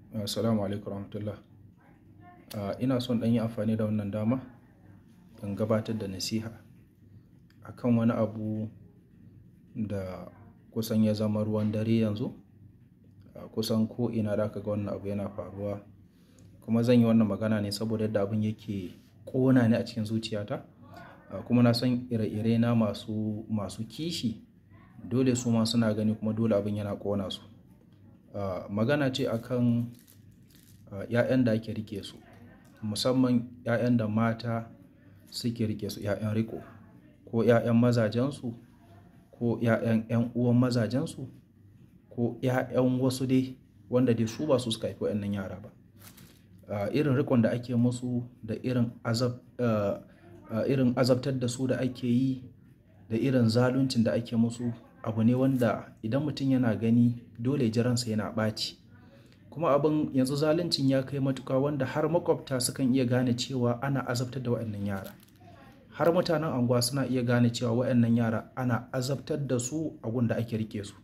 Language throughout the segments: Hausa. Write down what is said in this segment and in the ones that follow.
Assalamu alaikum rahmatullah. Ina son ɗan yi amfani da wannan dama in gabatar da nasiha akan wani abu da kusan ya zama ruwan dare yanzu. Kusan ko ina da aka ga wannan abu yana faruwa. Kuma zan yi wannan magana ne saboda yadda abin yake ƙona ni a cikin zuciyata. Kuma na san ire-ire na masu, masu kishi dole su ma suna gani kuma dole abin yana ƙona su. Magana ce akan 'ya'yan da ake rike su, musamman 'ya'yan da mata suke rike su, 'ya'yan riko ko 'ya'yan mazajensu ko 'ya'yan 'yan uwan mazajensu ko 'ya'yan wasu dai wanda dai su ba su suka haifi waɗannan yara ba. Irin rikon da ake musu da irin azab, irin azabtar da su da ake yi da irin zaluncin da ake musu abu ne wanda idan mutum yana gani dole ji ransa yana ɓaci. Kuma abin yanzu zaluncin ya kai matuƙa wanda har maƙwabta sukan iya gane cewa ana azabtar da waɗannan yara. Har mutanen unguwa suna iya gane cewa waɗannan yara ana azabtar da su a gun da ake rike su.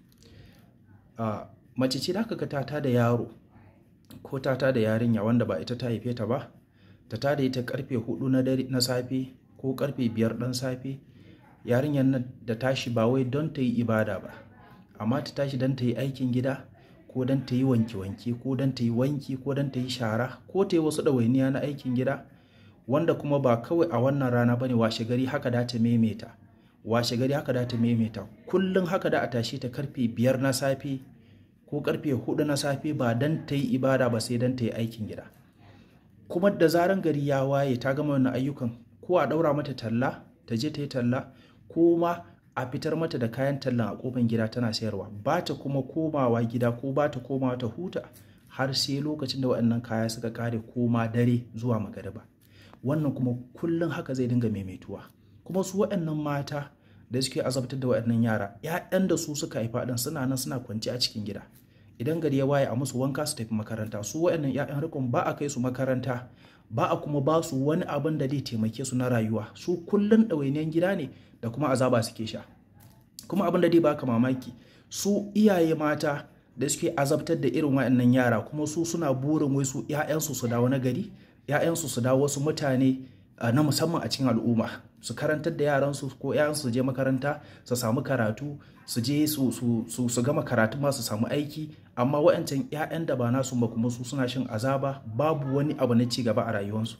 Mace ce da aka ga ta tada yaro ko ta tada yarinya wanda ba ita ta haife ta ba, ta tada ita ƙarfe huɗu na dare na safe ko ƙarfe biyar ɗan safe. Yarinyar nan da tashi ba wai don ta yi ibada ba amma ta tashi don ta yi aikin gida ko don ta yi wanke wanke ko don ta yi wanki ko don ta yi shara ko ta yi wasu ɗawainiya na aikin gida wanda kuma ba kawai a wannan rana ba ne washe gari haka da ta maimaita. Washe gari haka da ta maimaita. Kullum haka da a tashe ta ƙarfe biyar na safe ko ƙarfe huɗu na safe ba don ta yi ibada ba sai don ta yi aikin gida. Kuma da zaran gari ya waye ta gama wannan ayyukan ko a ɗaura mata talla ta je ta yi talla ko ma a fitar mata da kayan tallan a ƙofar gida tana sayarwa. Ba ta kuma komawa gida ko ba ta komawa ta huta har sai lokacin da waɗannan kaya suka ƙare ko ma dare zuwa magariba. Wannan kuma kullum haka zai dinga maimaituwa. Kuma su waɗannan mata da suke azabtar da waɗannan yara, 'ya'yan da su suka haifa ɗin suna nan suna kwance a cikin gida. Idan gari ya waye a musu wanka su tafi makaranta. Su waɗannan 'ya'yan rikon ba a kai su makaranta ba a kuma ba su wani abin da zai taimake su na rayuwa. Su kullum ɗawainiyan gida ne da kuma azaba suke sha. Kuma abin da zai baka mamaki su iyaye mata da suke azabtar da irin waɗannan yara kuma su suna burin wai su 'ya'yansu su dawo na gari, 'ya'yansu su dawo wasu mutane na musamman a cikin al'umma. Su karantar da yaransu ko 'ya'yansu su je makaranta su samu karatu, su je su, su, su, su gama karatu ma su samu aiki amma waɗancan 'ya'yan da ba nasu ba kuma su suna shan azaba babu wani abu na ci gaba a rayuwarsu.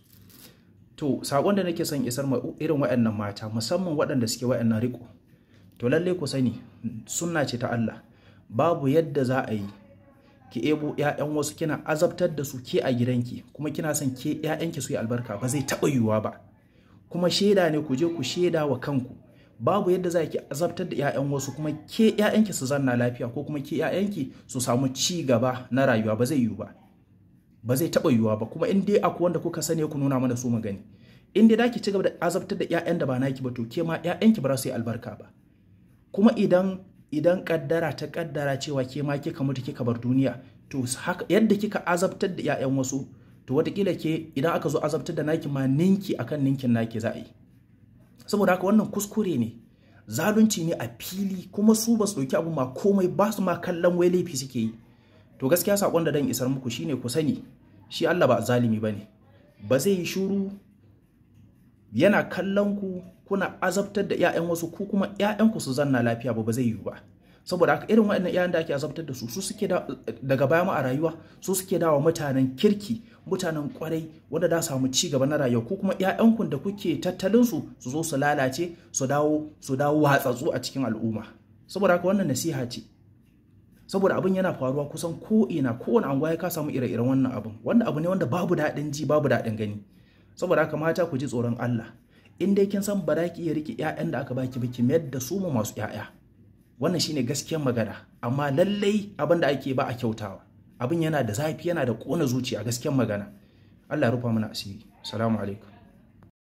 To saƙon da nake son isar ma irin waɗannan mata musamman waɗanda suke waɗannan riko. To lalle ku sani sunna ce ta Allah. Babu yadda za a yi ki ebo 'ya'yan wasu kina azabtar da su ke a gidanki kuma kina son ke 'ya'yanki su yi albarka ba zai taɓa yiwuwa ba. Kuma shaida ne ku je ku shaida wa kanku. Babu yadda za ki azabtar da 'ya'yan wasu kuma ke 'ya'yanki su zanna lafiya ko kuma ke 'ya'yanki su samu ci gaba na rayuwa ba zai yiwu ba. Ba zai taɓa yiwuwa ba kuma in dai akwai wanda kuka sani ku nuna mana su mu gani. In dai za ki ci gaba da azabtar da 'ya'yan da ba naki ba to ke ma 'ya'yanki ba za su yi albarka ba. Kuma idan idan kaddara ta kaddara cewa ke ma kika mutu kika bar duniya to haka yadda kika azabtar da 'ya'yan wasu to wataƙila ke idan aka zo azabtar da naki ma ninki akan ninkin naki za a yi. Saboda haka wannan kuskure ne, zalunci ne a fili kuma su ba su ɗauki abu ma komai ba su ma kallon wai laifi suke yi. To gaskiya saƙon da dan isar muku shine ku sani shi Allah ba zalimi ba ne. Ba zai yi shuru yana kallon ku kuna azabtar da 'ya'yan wasu ku kuma 'ya'yanku su zanna lafiya ba ba zai yiwu ba. Saboda haka irin waɗannan 'ya'yan da ake azabtar da su su suke daga baya ma a rayuwa su suke dawa mutanen kirki mutanen kwarai wanda da samu ci gaba na rayuwa ko kuma 'ya'yanku da kuke tattalin su su zo su lalace su dawo su dawo watsatsu a cikin al'umma. Saboda haka wannan nasiha ce. Saboda abin yana faruwa kusan ko ina kowane anguwa ya ka samu ire-iren wannan abin wanda abu ne wanda babu daɗin ji babu daɗin gani. Saboda haka mata ku ji tsoron Allah. In dai kin san ba za ki iya riƙe 'ya'yan da aka baki ba ki mayar da su ma masu 'ya'ya. Wannan shine gaskiyar magana amma lallai abin da ake ba a kyautawa. Abin yana da zafi yana da ƙona zuciya gaskiyar magana. Allah ya rufa mana asiri. Assalamu alaikum.